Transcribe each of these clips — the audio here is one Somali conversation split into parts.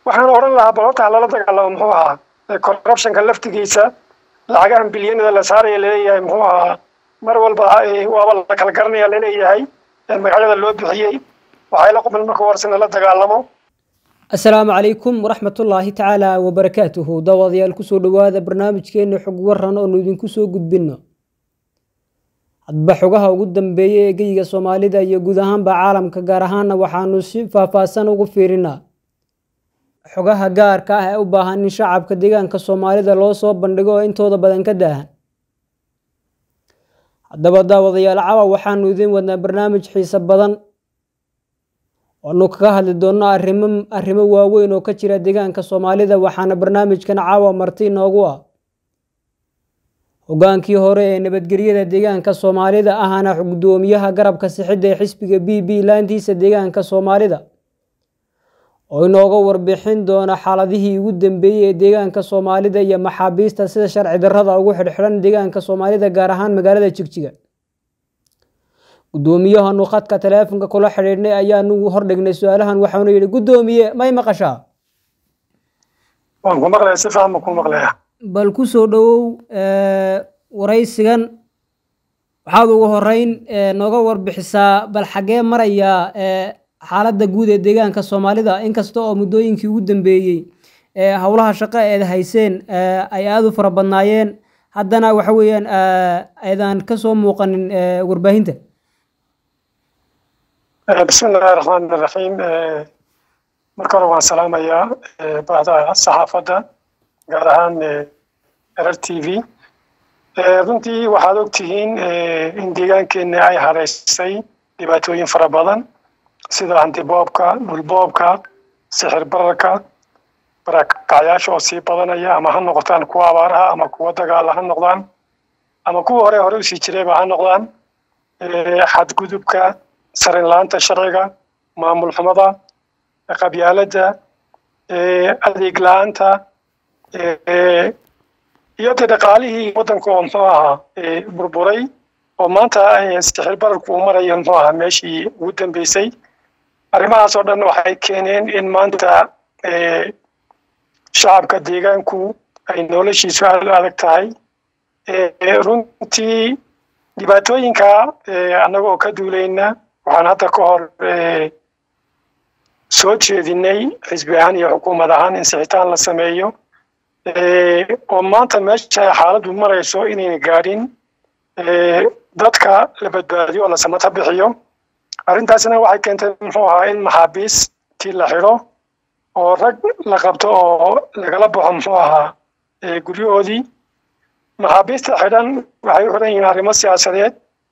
waxaan odhan lahaa bal horta lala dagaalamo muxuu ahaa corruptionka laftigiisa lacagahan bilyanada la saaraya laleeyahay muxuu ahaa mar walba waaba la kala garanaya laleeyahay magacyada loo bixiyey waxay la quban marka horsena la dagaalamo asalaamu calaykum waraxmatullaahi tacaala wabarakaatuhu daawadayaal kusoo dhowaada barnaamijkeena xog waran oonu idinku soo gudbino hadba xogaha ugu dambeeya ee geyiga soomaalida iyo guud ahaanba caalamka gaar ahaana waxaanu si faahfaahsan ugu fiirinaa xogaha gaarka ah ee u baahan in shacabka deegaanka soomaalida loo soo bandhigo oo intooda badan ka daahan haddaba daawadayaal cawa waxaanu idiin wadnaa barnaamij xiise badan oonu kaga hadli doonno arrimo arrimo waaweyn oo ka jira deegaanka soomaalida waxaana barnaamijkan caawa marti inoogu ah hogaankii hore ee nabadgelyada deegaanka soomaalida ahana gudoomiyaha garabka sixidda ee xisbiga b b laantiisa deegaanka soomaalida oo inooga warbixin doona xaaladihii ugu dambeeyey ee deegaanka soomaalida iyo maxaabiista sida sharci darrada ugu xidhxidhan deegaanka soomaalida gaar ahaan magaalada jigjiga gudoomiyahanu khadka taleefonka kula xidhiidhnay ayaanu hordhignay su-aalahan waxaanu yidhi gudoomiye may maqashaa waan ku maqlaya si fiican baan ku maqlaya bal ku soo dhowow waraysigan waxaad ugu horeyn nooga warbixisaa bal xaggee maraya xaaladda guud ee deegaanka soomaalida inkasta oo muddooyinkii ugu dambeeyey howlaha shaqo eed hayseen ay aada u fara badnaayeen haddana waxa weeyaan aydan ka soo muuqanin warbaahinta bismi illaahi raxmaan iraxiim marka hore waan salaamayaa bahda saxaafadda gaar ahaan erer t v runtii waxaad ogtihiin in deegaankeena ay haraysay dhibaatooyin fara badan sida hantiboobka dhulboobka sixir bararka barakacyaasha oo sii badanaya ama ha noqotaan kuwa abaaraha ama kuwa dagaala ha noqdaan ama kuwa hore hore usii jirayba ha noqdaan xadgudubka sarin la-aanta sharciga maamul xumada qabyaaladda adeeg la-aanta iyo dee dhaqaalihii waddanka oo muxuu ahaa burburay oo maanta sixir bararku uu marayo muxuu ahaa meeshii ugu dambeysay arrimahaas oo dhan waxay keeneen in maanta shacabka deegaanku ay noloshiisu aada u adag tahay runtii dhibaatooyinka annaga oo ka duulayna waxaan hadda ka hor soo jeedinay xisbi ahaan iyo xukuumad ahaan in sixitaan la sameeyo oo maanta meesha xaaladdu marayso inayna gaadhin dadka la badbaadiyo oo la samata bixiyo arrintaasina waxay keentay muxuu ahaa in maxaabiistii la xidho oo rag la qabto oo lagala baxo muxuu ahaa guryahoodii maxaabiista xidhan waxay u xidhan yihiin arrimo siyaasadeed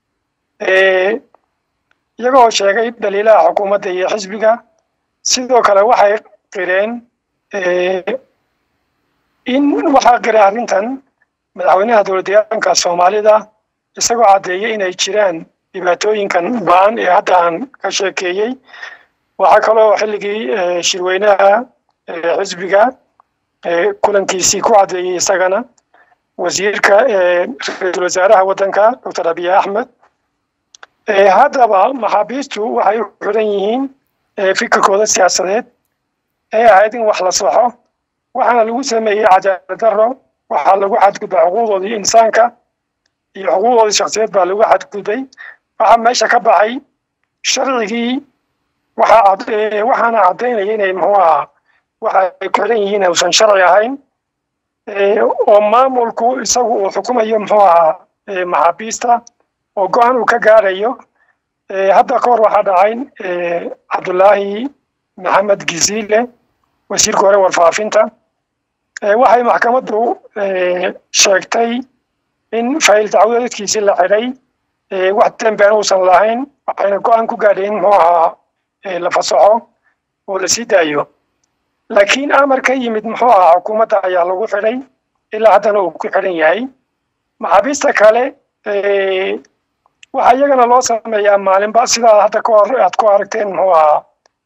iyagoo sheegay dhaliilaha xukuumadda iyo xisbiga sidoo kale waxay qireen in waxaa qiray arrintan madaxweynaha dowladdeegaanka soomaalida isagoo caddeeyay inay jiraan dhibaatooyinkan ba-an ee hadda aan ka sheekeeyey waxaa kaloo xilligii shirweynaha xisbiga kulankiisii ku caddeeyey isagana wasiirka ra-iisul wasaaraha waddanka doctor abiy axmed haddaba maxaabiistu waxay u xidhan yihiin fikirkooda siyaasadeed ee ahayd in wax la saxo waxaana lagu sameeyey cadaalad darro waxaa lagu xadgudbay xuquuqdoodii insaanka iyo xuquuqdoodii shaksiyeed baa lagu xadgudbay waxaa meesha ka baxay sharcigii waxaana caddaynaya inay muxuu ahaa waxa ay ku xidhan yihiin uusan sharci ahayn oo maamulku isagu uu xukumayo muxuu ahaa maxaabiista oo go-aan uu ka gaarayo hadda ka hor waxaa dhacay cabdullaahi maxamed giziile wasiirka hore warfaafinta waxay maxkamaddu sheegtay in fayl dacwadeedkiisii la xidhay wax dembian uusan lahayn waxayna go-aan ku gaadheen muxuu ahaa la fasaxo oo la sii daayo laakiin amar ka yimid muxuu ahaa xukuumadda ayaa lagu xidhay ilaa haddana uu ku xidhan yahay maxaabiista kale waxaa iyagana loo sameeyaa maalinba sidaa hadda ka hor aad ku aragteen muxuu ahaa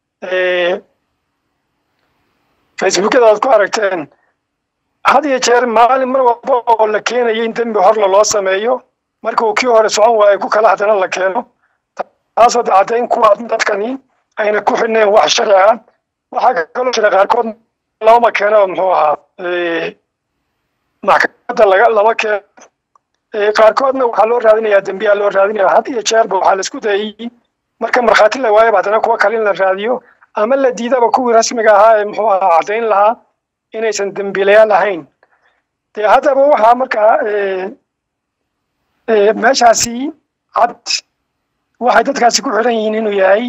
facebookyada aad ku aragteen had iyo jeer maalin mar walba oo la keenayo in dembi horla loo sameeyo marka uu kii hore socon waayo ku kala haddana la keeno taasoo caddayn kuwa dadkani ayna ku xidhneen wax sharci ah waxaa kaloo jira qaarkood looma keeno muxuu ahaa maxkamadda laga lama keeno qaarkoodna waxaa loo raadinayaa dembiyaa loo raadinaya had iyo jeerba waxaa la isku dayay marka markhaati la waayaba haddana kuwa kale in la raadiyo ama la diidaba kuwii rasmiga ahaa ee muxuu ahaa caddayn lahaa inaysan dembiilayaal ahayn dee haddaba waxaa markaa meeshaasi cad waxay dadkaasi ku xiran yihiin inuu yahay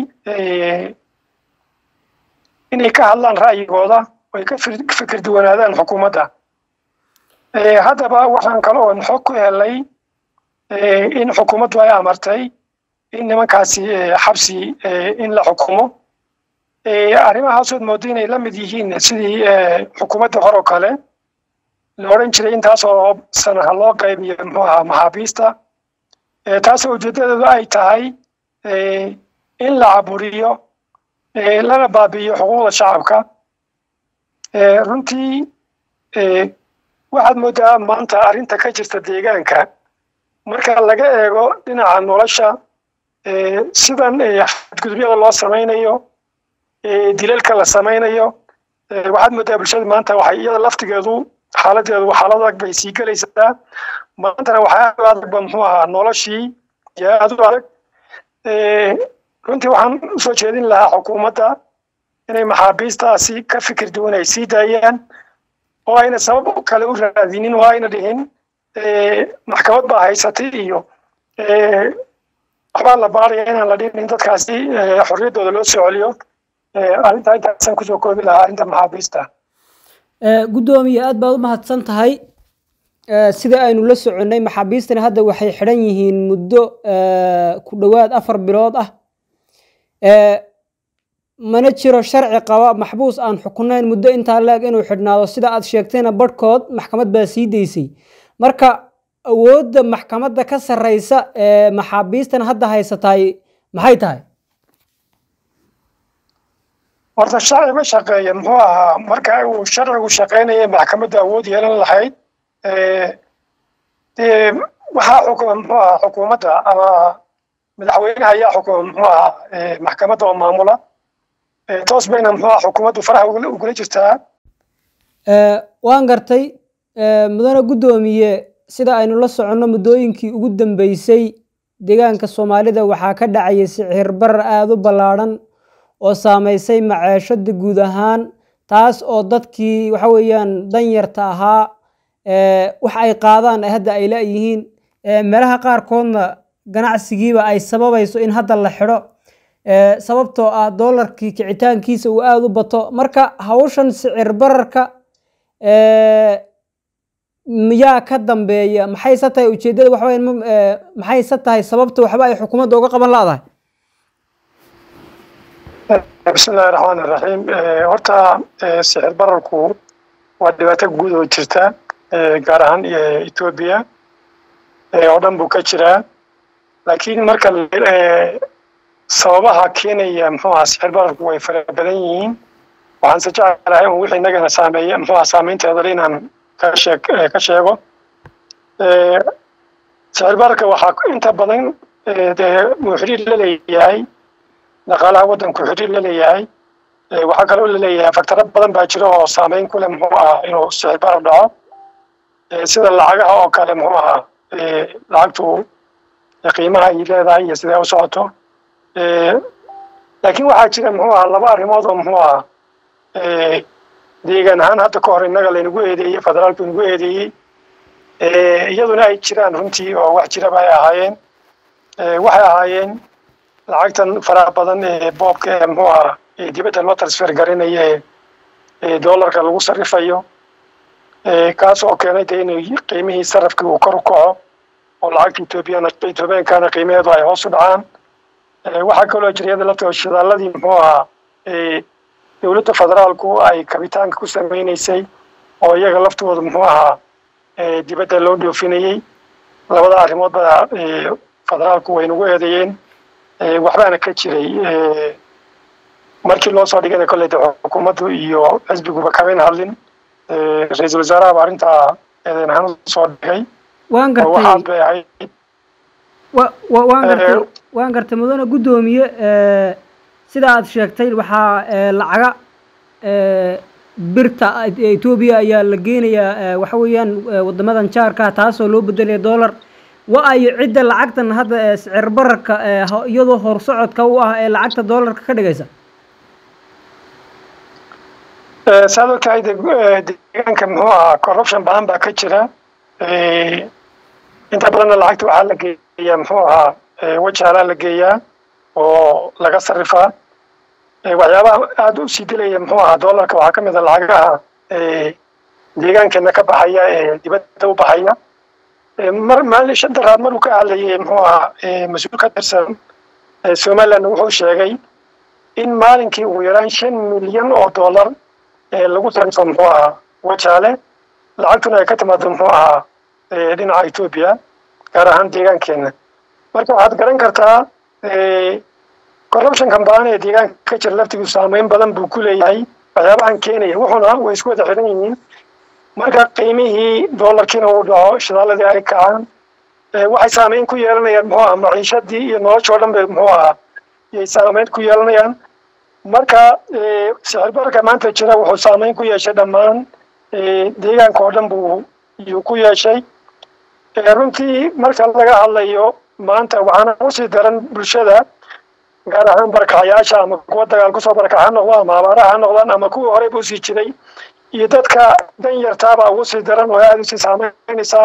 inay ka hadlaan ra'yigooda ay ka fikir duwanaadaan xukuumadda haddaba waxaan kale oon xog ku helay in xukuumaddu ay amartay in nimankaasi xabsi in la xukumo arrimahaasood moodo inay la mid yihiin sidii xukuumadda hor oo kale la odhan jiray intaasoo sanaha loo qaybiyo muxuu ahaa maxaabiista taasoo ujeedadeedu ay tahay in la caburiyo lana baabi'iyo xuquuqda shacabka runtii waxaad moodaa maanta arrinta ka jirta deegaanka marka laga eego dhinaca nolosha sidan xadgudubyada loo samaynayo dilalka la samaynayo waxaad moodaa bulshada maanta waxay iyada laftigeedu xaaladeedu xaalad adag bay sii gelaysaa maantana waxaa aad u adagba muxuu ahaa noloshii yaa aad u adag runtii waxaan usoo jeedin lahaa xukuumadda inay maxaabiistaasi ka fikir duwan ay sii daayaan oo ayna sabab kale u raadinin oo ayna dhihin maxkamad baa haysatay iyo waxbaa la baaraya inaan la dhinin dadkaasi xorriyaddooda loo soo celiyo arrintaa intaasaan kusoo koobi lahaa arrinta maxaabiista guddoomiye aad baad u mahadsan tahay sida aynu la soconnay maxaabiistani hadda waxay xidhan yihiin muddo ku dhowaad afar bilood ah mana jiro sharci qaba maxbuus aan xukunayn muddo intaa leeg inuu xidhnaado sida aad sheegtayna barhkood maxkamad baa sii daysay marka awoodda maxkamadda ka sarreysa ee maxaabiistan hadda haysataay maxay tahay horta sharci ma shaqeeya muxuu ahaa marka uu sharcigu shaqeynaya maxkamadda awood yeelan lahayd dee waxaa xukuma muxuu ahaa xukuumadda ama madaxweynaha ayaa xukuma muxuu ahaa maxkamadda oo maamula toos bayna muxuu ahaa xukuumaddu faraha ugula jirtaa waan gartay mudane guddoomiye sida aynu la soconno muddooyinkii ugu dambeysay deegaanka soomaalida waxaa ka dhacayay sicir barar aada u ballaadhan oo saameysay maceeshada guud ahaan taas oo dadkii waxa weeyaan danyarta ahaa wax ay qaadaan hadda ay la-yihiin meelaha qaarkoodna ganacsigiiba ay sababayso in hadda la xidho sababtoo ah doolarkii kicitaankiisa uu aada u bato marka hawshan sicir bararka miyaa ka dambeeya maxayse tahay ujeeddada waxba maxayse tahay sababta waxba ay xukuumadda uga qaban la-dahay bismillahi raxmaani raxiim horta sixir bararku waa dhibaato guud oo jirta gaar ahaan etoobiya oo dhan buu ka jiraa laakiin marka sababaha keenaya muxuu ahaa sixir bararku way fara badan yihiin waxaan se jecelahay un wixii inagana saameeya muxuu ahaa saameynteeda inaan ka sheeg ka sheego sixir bararka waxaa inta badan dee uu xiriir la leeyahay dhaqaalaha waddanku xiriir la leeyahay waxaa kaloo la leeyahay faktaro badan baa jira oo saameyn ku leh muxuu ahaa inuu sixir barar dhaco sida lacagaha oo kale muxuu ahaa lacagtu qiimaha ay leedahay iyo sidee u socoto laakiin waxaa jira muxuu ahaa laba arrimood oo muxuu ahaa deegaan ahaan hadda ka hor innaga laynagu eedeeyey federaalku inagu eedeeyey iyaduna ay jiraan runtii oo wax jiraba ay ahaayeen waxay ahaayeen lacagtan faraha badan ee boobka ee muxuu ahaa dibadda loo transfer garinaya ee doolarka lagu sarifayo kaas oo keenay dee inuu qiimihii sarafkii uu kor u kaco oo lacagta etoobiyana etoobiyankana qiimaheedu ay hoos u dhacaan waxaa kaloo jira iyada laftoo shidaaladii muxuu ahaa dowladda federaalku ay kabitaanka ku sameynaysay oo iyaga laftooda muxuu ahaa dibadda loo dhoofinayey labada arrimood baa federaalku way nagu eedeeyeen waxbaana ka jiray markii loo soo dhigana kolley de xukuumaddu iyo xisbiguba kamayna hadlin ra-iisul wasaarahaba arrintaa eedeyn ahaan soo dhigay waan waxaad bay ahayd waan gartay waan gartay mudane guddoomiye sida aad sheegtay waxaa lacaga birta etoobiya ayaa la geenayaa waxa weeyaan wadamadan jaarka taasoo loo bedelaya dollar wa ayo cidda lacagtan hadda sicir bararka iyadoo horsocodka u ah ee lacagta dollarka ka dhigaysa saad ogtahay deegaanka muxuu ahaa corruption badan baa ka jira inta badanna lacagta waxaa la geeyaa muxuu ahaa wajaalaa la geeyaa oo laga sarifaa waxyaabaha aada u sii dilaya muxuu ahaa dollarka waxaa ka mid a lacagaha deegaankeena ka baxaya ee dibadda u baxaya mar maalin shan daraad maruu ka hadlayay muxuu ahaa mas-uul ka tirsan somaliland wuxuu sheegay in maalinkii ugu yaraan shan milyan oo dollar lagu sarifo muxuu ahaa wajaale lacagtuna ay ka timaado muxuu ahaa dhinaca etoobiya gaar ahaan deegaankeena marka waxaad garan kartaa corruptionkan badan ee deegaanka ka jira laftigu saameyn badan buu ku leeyahay waxyaabahan keenaya wuxuna way isku wada xiran yihiin marka qiimihii dollarkiina uu dhaco shidaaladii ay kacaan waxay saameyn ku yeelanayaan muxuu ahaa maciishadii iyo nolosha oo dhan bay muxuu ahaa yay saameyn ku yeelanayaan marka sicir bararka maanta jira wuxuu saameyn ku yeeshay dhammaan deegaanka oo dhan buu yuu ku yeeshay runtii marka laga hadlayo maanta waxaana usii daran bulshada gaar ahaan barakacayaasha ama kuwa dagaal kusoo barakac ha noqdo ama abaaraha ha noqdaan ama kuwii horey buu sii jiray iyo dadka dan yartaabaa ugu sii daran oo aada usii saameynaysaa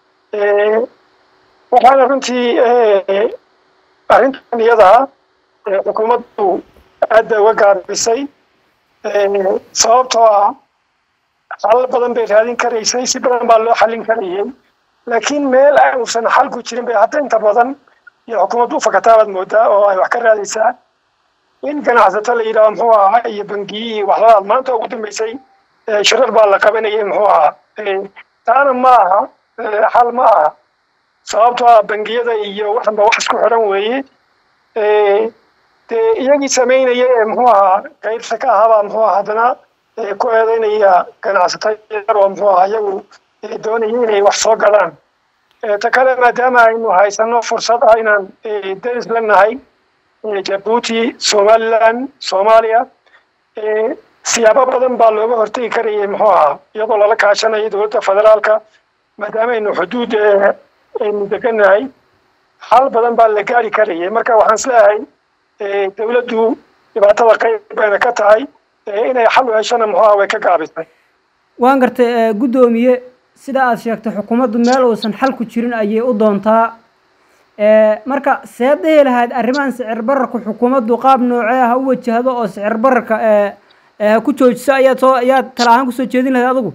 waxaana runtii arrintan iyada xukuumaddu aad bay uga gaabisay sababtoo ah xalal badan bay raadin karaysay si badan baa loo xallin karayay laakiin meel uusan xalku jirin bay hadda inta badan iyo xukuumaddu u fakataa baad moodaa oo ay wax ka raadaysaa in ganacsato la yidhaho muxuu ahaa iyo bangiyihii waxladaad maanta ugu dambeysay shirar baa la qabanayay muxuu ahaa taana ma aha xal ma aha sababtoo ah bangiyada iyo waxanba wax isku xidhan weeye dee iyagii samaynaya ee muxuu ahaa qaybta ka ahaabaa muxuu ahaa haddana ku eedeynaya ganacsato yar oo muxuu ahaa iyagu doonaya inay wax soo galaan ta kale maadaama aynu haysano fursad ah inaan deris la nahay jabuuti somaliland soomaaliya siyaabo badan baa looga hortegi karayay muxuu ahaa iyadoo lala kaashanayo dowladda federaalka maadaama aynu xuduud aynu deganahay xal badan baa la gaari karayay marka waxaan isleeyahay dowladdu dhibaatada qayb bayna ka tahay inay xal u heshana muxuu aha way ka gaabisay waan gartay guddoomiye sida aad sheegtay xukuumaddu meel uusan xal ku jirin ayay u doontaa marka seed dhihi lahayd arrimahan sicir bararka xukuumaddu qaab noocee ah u wajahdo oo sicir bararka ku joojiso ayaad soo ayaad tala ahaan kusoo jeedin lahayd adigu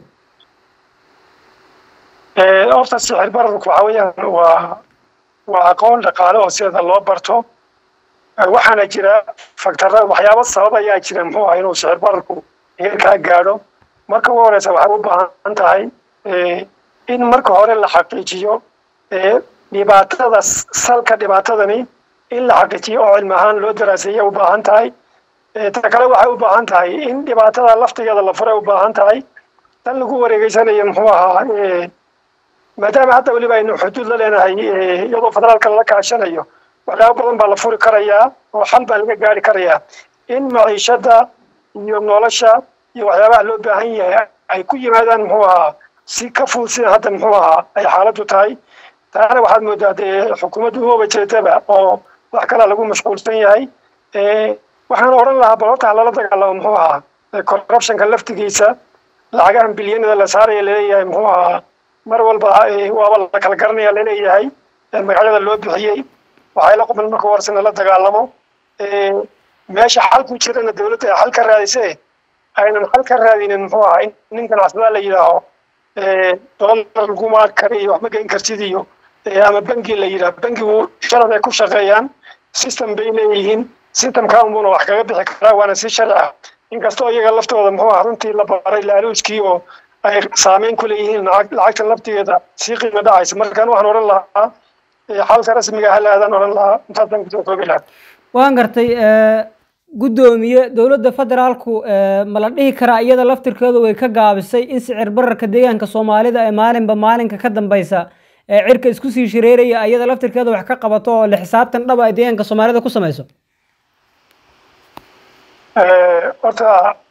horta sicir bararku waxa weeyaan waa waa aqoon dhaqaale oo sideeda loo barto waxaana jira faktarra waxyaabo sabab ayaa jira muxuu aha inuu sicir bararku heerkaa gaadho marka ugu horeysa waxay u baahan tahay in marka hore la xaqiijiyo dhibaatada salka dhibaatadani in la xaqiijiyo oo cilmi ahaan loo daraaseeya u baahan tahay ta kale waxay u baahan tahay in dhibaatada laftigeeda la furay u baahan tahay tan lagu wareegeysanayo muxuu ahaa maadaama hadda weliba aynu xuduud la leenahay iyadoo federaalka lala kaashanayo waxyaabo badan baa la furi karayaa oo xal baa laga gaari karayaa in maciishada iyo nolosha iyo waxyaabaha loo baahan yahay ay ku yimaadaan muxuu ahaa si ka fudud sida hadda muxuu ahaa ay xaaladdu tahay taana waxaad moodaa dee xukuumaddu umaba jeedaba oo wax kalaa lagu mashquulsan yahay waxaan odhan lahaa bal horta lala dagaalamo muxuu ahaa corruptionka laftigiisa lacagahan bilyanada la saaraya laleeyahay muxuu ahaa mar walba waaba la kala garanaya laleeyahay magacyada loo bixiyey waxay la quman marka horsena la dagaalamo meesha xal ku jirana dowladda ay xal ka raadise aynan xal ka raadinin muxuu ahaa in nin ganacsada la yidhaaho dollar laguma kari iyo wax ma geyn kartid iyo ama bangi la yidhaah bangigu sharad ay ku shaqeeyaan system bay leeyihiin systemka unbuna wax kaga bixi karaa waana si sharci ah inkastoo iyaga laftooda muxuu ahaa runtii la baray laaluuskii oo ay saameyn ku leeyihiin lacagta laftigeeda sii qiimo dhacaysa markaan waxaan odhan lahaa xalka rasmiga ha laadaan odhan lahaa intaasaan kusoo koobi lahaa waan gartay guddoomiye dowladda federaalku ma la dhihi karaa iyada laftirkeedu way ka gaabisay in sicir bararka deegaanka soomaalida ee maalinba maalinka ka dambeysa ee cirka isku sii shareeraya iyada laftirkeeda wax ka qabato oo la xisaabtan dhaba ay deegaanka soomaalida ku samayso horta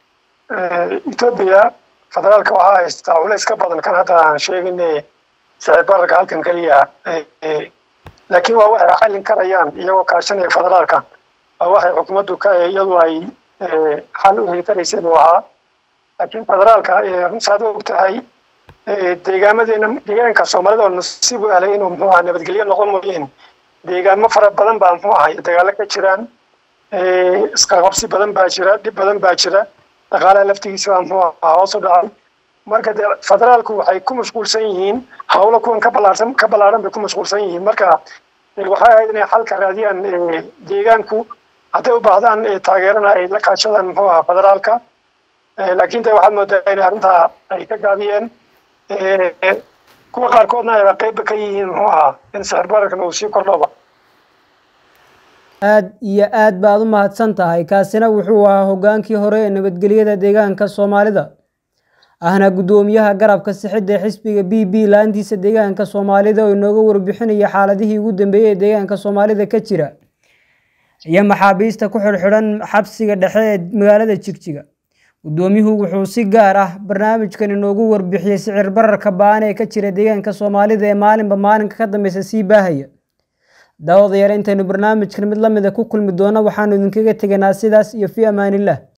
etoobiya federaalka waxaa haystaa culays ka badan kan hadda aan sheegine sicir bararka halkan keliya laakiin waa waxay xallin karayaan iyagoo kaashanaya federaalka waa waxay xukuumaddu ka iyadu ay xal u heli karaysay buu ahaa laakiin federaalka runtaad og tahay deegaamadeena deegaanka soomaalida oo nasiib u helay inuu muxuu ahaa nabadgelyo noqon mooyeen deegaamo fara badan baa muxuu ahay dagaalo ka jiraan isqaqabsi badan baa jira dhib badan baa jira dhaqaalaha laftigiisa baa muxuu ahaa hoos u dhacay marka de federaalku waxay ku mashquulsan yihiin hawlo kuwan ka balaarsan ka ballaaran bay ku mashquulsan yihiin marka waxay ahayd inay xalka raadiyaan deegaanku hadday u baahdaan taageerana ay la kaashadaan muxuu ahaa federaalka laakiin de waxaad moodaa inay arrintaa ay ka gaabiyeen kuwa qaarkoodna ayba qeybba ka yihiin muxuu ahaa in sixir bararkan uu sii kordhoba aad iyo aad baad u mahadsan tahay kaasina wuxuu ahaa hoggaankii hore ee nabadgelyada deegaanka soomaalida ahna guddoomiyaha garabka sixidda xisbiga b b laantiisa deegaanka soomaalida oo inooga warbixinaya xaaladihii ugu dambeeyey ee deegaanka soomaalida ka jira iyo maxaabiista ku xidhxidhan xabsiga dhexe ee magaalada jigjiga guddoomiyuhu wuxuu si gaar ah barnaamijkan inoogu warbixiyey sicir bararka baan ee ka jira deegaanka soomaalida ee maalinba maalinka ka dambeysa sii baahaya daawadayaal intaynu barnaamijkan mid lamida ku kulmi doono waxaanu idinkaga teganaa sidaas iyo fii amaaniillah